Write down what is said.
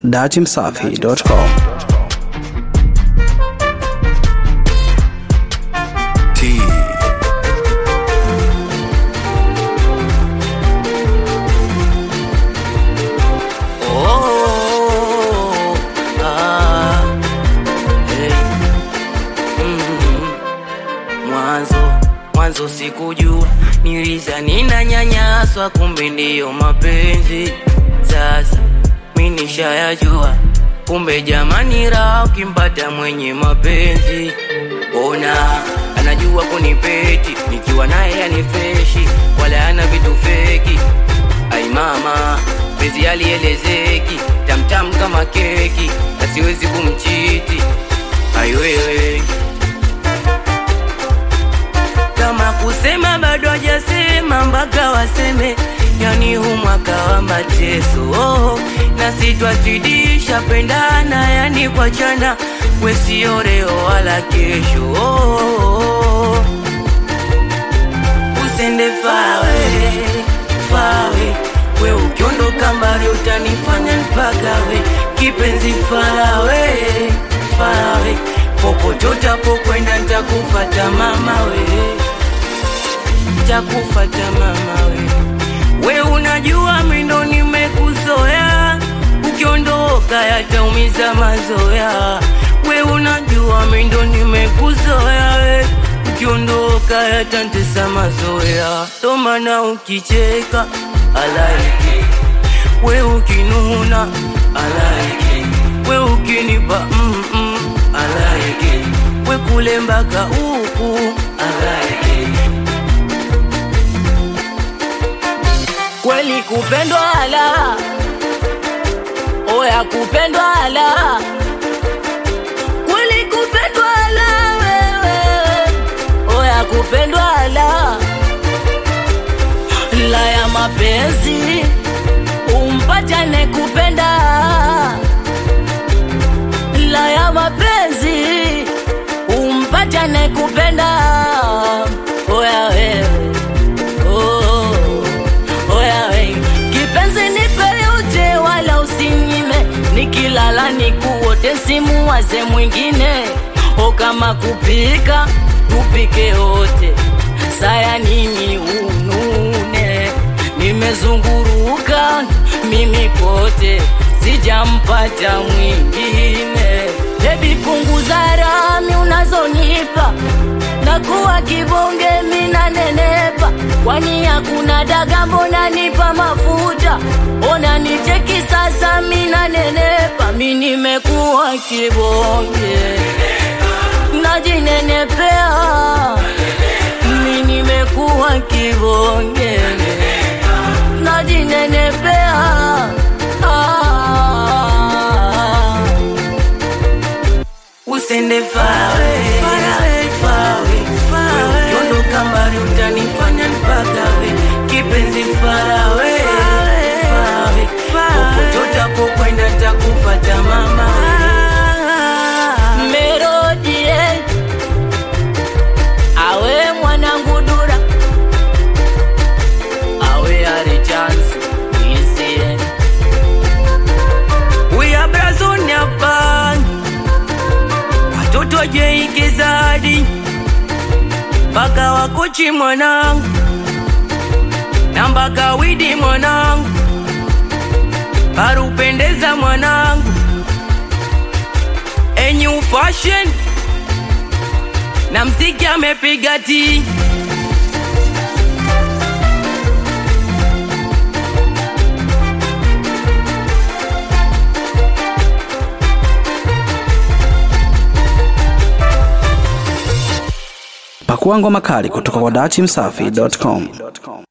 datimsafi.com. T. Oh, ah, hey. Mm. Mwanzo mwanzo sikujua, niliza ninanyanyaswa, kumbe ndiyo mapenzi. Sasa mi nishayajua, kumbe jamani, raha ukimpata mwenye mapenzi. Ona anajua kunipeti, nikiwa naye anifreshi, wala ana vitu feki. Ai mama, penzi alielezeki, tamtam kama keki, na siwezi kumchiti. Ai wewe, kama kusema bado hajasema, mpaka waseme, yani hu mwaka wa mateso. Oh, na sitwazidisha pendana, yani kwa chana, we sio leo wala kesho. Oh, usende fawe fawe, we ukiondoka mbali utanifanya nipagawe, kipenzi farawe farawe, popote utapokwenda nitakufata mama we, nitakufata mama we, we unajua mindo nimekuzoea, ukiondoka yataumiza mazoea, we unajua mindo nimekuzoea we ukiondoka yatantesa mazoea, ndo maana ukicheka alaiki, we ukinuna alaiki, we ukinipa mm -mm, alaiki, we kule mpaka huku alaiki. Kweli kupendwa ala, oya kupendwa ala kweli kupendwa la wewe, oya kupendwa la la ya mapenzi umpata ne kupenda la ya mapenzi umpata ne kupenda oya wewe oh, oya wewe kipenzi nipe yote wala usinyime nikilala nikuote simu waze mwingine o kama kupika tupike wote saya nini unune nimezunguruka mimi kote sijampata mwingine bebi punguza rami unazonipa nakuwa kibonge mina nenepa kwani hakuna daga mbona nipa mafuta ona nicheki sasa mina nenepa mi nimekuwa kibonge najinenepea mi nimekuwa kibonge najinenepea ah. Usende fawe fawe fawe, ukiondoka mbali utanifanya nipagawe, kipenzi fawe fawe, popote utapokwenda nitakufata mama. Melodie awe mwanangu dura awe ari chance isie we are brazoni hapa watoto jeikizadi mpaka wakochi mwanangu na mpaka widi mwanangu parupendeza mwanangu enyu fashion na mziki amepiga ti Pakua ngoma kali kutoka kwa datimsafi.com.